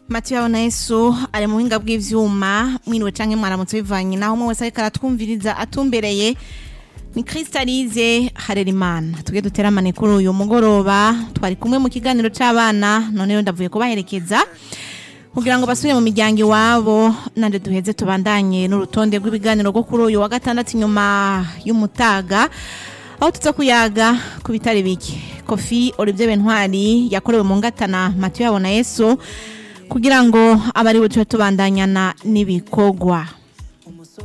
matiyo yabona yesu ari mu buhinga bw'ivyuma mwiriwe canke mwaramutse bivanye naho umwe wese ariko aratwumviriza atumbereye ni kristalize harerimana tuge duteramane kuri uyu mugoroba twari kumwe mu kiganiro c'abana none rero ndavuye kubaherekeza kugira ngo basubire mu miryango iwabo nande duheze tubandanye n'urutonde rw'ibiganiro rwo kuri uyu wa gatandatu inyuma y'umutaga aho tuza kuyaga ku bitari bike kofi olivier bentwari yakorewe mu ngatana matiyo yabona yesu kugira ngo abari buce tubandanyana n'ibikorwa